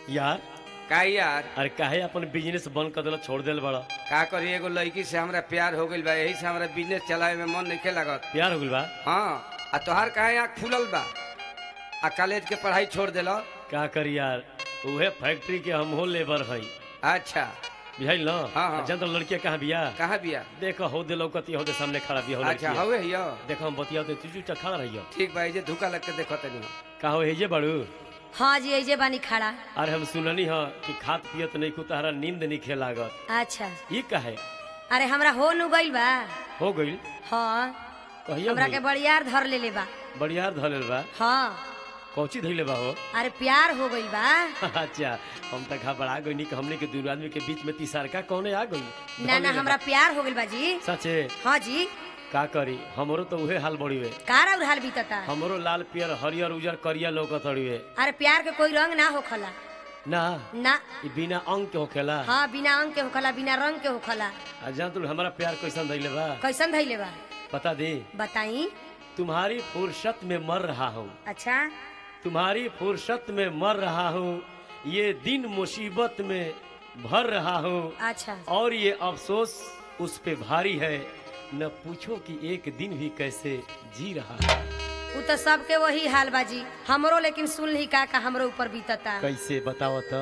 यार का यार अरे काहे अपन बिजनेस बंद कर देला छोड़ देल बड़ा का करी एगो लड़की से हमरा प्यार हो गइल बा यही से हमरा बिजनेस चलावे में मन नहीं लागत प्यार हो गइल बा हाँ आ तोहार काहे आँख फूलल बा आ कॉलेज के पढ़ाई छोड़ देला का करी यार उहे फैक्ट्री के हम हो लेबर हई अच्छा बुझाइल न हाँ, हाँ। जन तो लड़किया कहाँ बिया कहाँ बिया देखो हो दे लौकती हो दे सामने खड़ा बिया हो अच्छा लड़किया हवे हियो देखो हम बतिया दे चुचू चा खड़ा रहियो ठीक बा जे धोखा लग के देखो तनी का हो हेजे बड़ू हाँ जी ऐजे बानी खड़ा अरे हम सुननी ह कि खात पियत नहीं को तहरा नींद नहीं खे लागत अच्छा ई काहे अरे हमरा हो नु गइल बा हो गइल हाँ कहिया हमरा के भइल? बड़ियार धर लेले बा बढ़ियार धलेल बा हाँ कौची धइले बा हो अरे प्यार हो गइल बा अच्छा हम त घबरा गइनी कि हमने के दू आदमी के बीच में तीसरका कौने आ गई ना ना हमरा प्यार हो गइल बा जी सचे हाँ जी का करी हमरो तो उहे हाल बड़ीवे कार और हाल बीतता हमरो लाल पियर हरियर उजर करिया लौकत हड़िवे अरे प्यार के कोई रंग ना होखला ना ना ई बिना अंग के होखेला हाँ बिना अंग के होखला बिना रंग के होखला आ जान तू हमारा प्यार कैसन धइले बा कैसन धैले बा बता दे बताई तुम्हारी फुर्सत में मर रहा हूँ अच्छा तुम्हारी फुर्सत में मर रहा हूँ ये दिन मुसीबत में भर रहा हूँ अच्छा और ये अफसोस उस पे भारी है न पूछो कि एक दिन भी कैसे जी रहा है उ तो सबके वही हाल बाजी हमरो लेकिन सुन ली का का हमरो ऊपर बीतता कैसे बताओ तो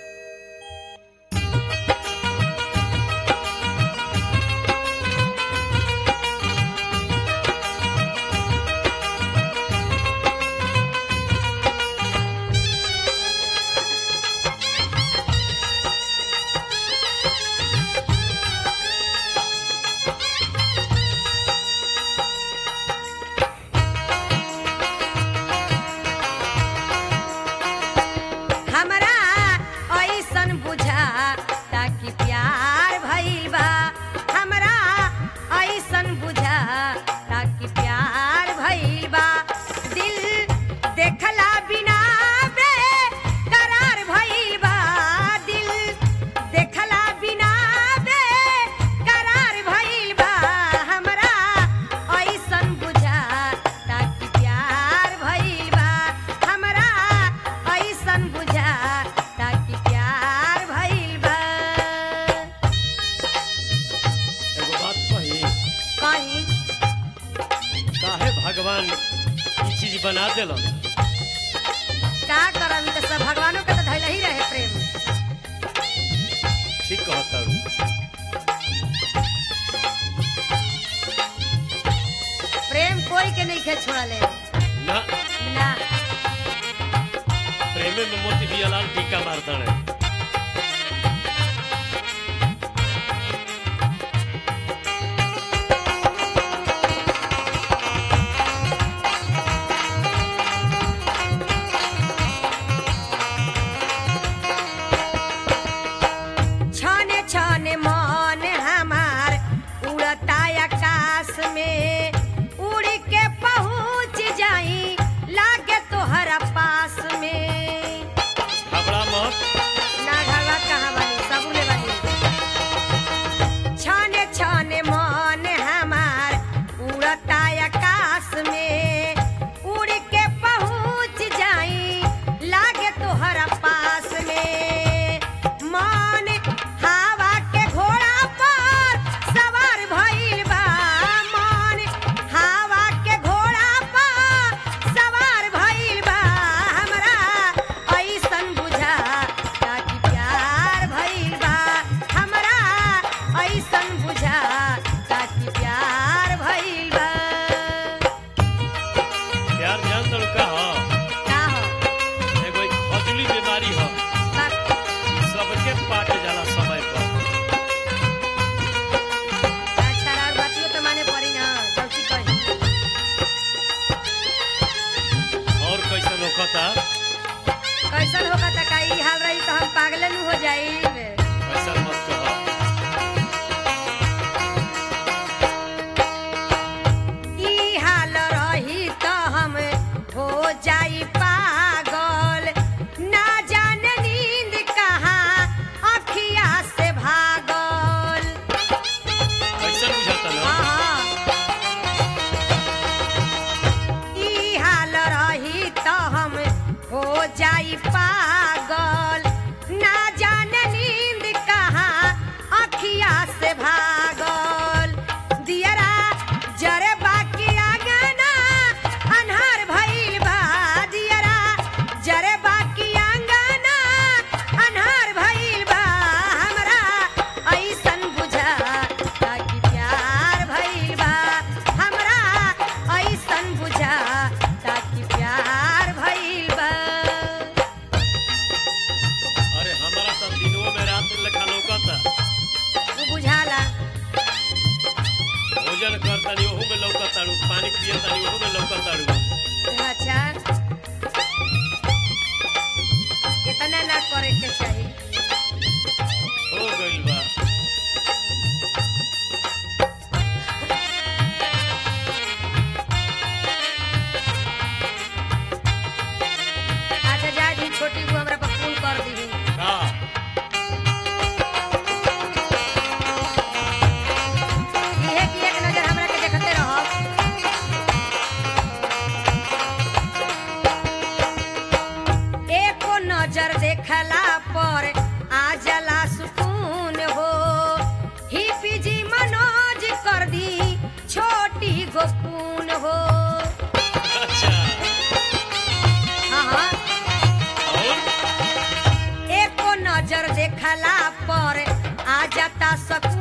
हमरा ऐसन बुझा ताकि प्यार भइल बा हमरा ऐसन बुझा ताकि प्यार भइल बा दिल देखला बिना बे करार भइल बा दिल देखला बिना बे करार भइल बा हमरा ऐसन बुझा ताकि प्यार भइल बा हमरा ऐसन बुझा ताकि प्यार भइल बा एगो बात कही कहीं काहे भगवान ई चीज बना देलन का करब ई त सब भगवानों के तो धैल ही रहे प्रेम ठीक कहता प्रेम कोई के नहीं खे छोड़ले ना ना प्रेमे में मोती बियालाल टीका मारता है छने छने मन हमार उड़ता आकाश में उड़ के पहुँच जाई लागे तोहरा पास में घबरा मत ना घरवा कहाँ बानी सबुले बानी छने छने मन हमार उड़ता आकाश में उड़ के पहुँच जाई लागे तोहरा पास में मन हवा के घोड़ा पर सवार भइल बा मन हवा के घोड़ा पर सवार भइल बा हमरा ऐसन बुझा ताकि प्यार भइल बा हमरा ऐसन बुझा ताकि प्यार भइल बा प्यार जान तड़ का हो का हो एगो ई खजली बीमारी हो बाप ई सबके पाट जाला समय पर अच्छा और बातियो तो माने पड़ी ना जल्दी कही और कैसन होखता कैसन होगा त का ई हाल रही तो हम पागले नु हो जाई ऐसा मत कहो ई हाल रही तो हम हो जाई पागल ना जाने नींद कहाँ अखिया से भागल कैसन बुझाता ना हाँ। ई हाल रही तो हम हो जाई पागल जा सकू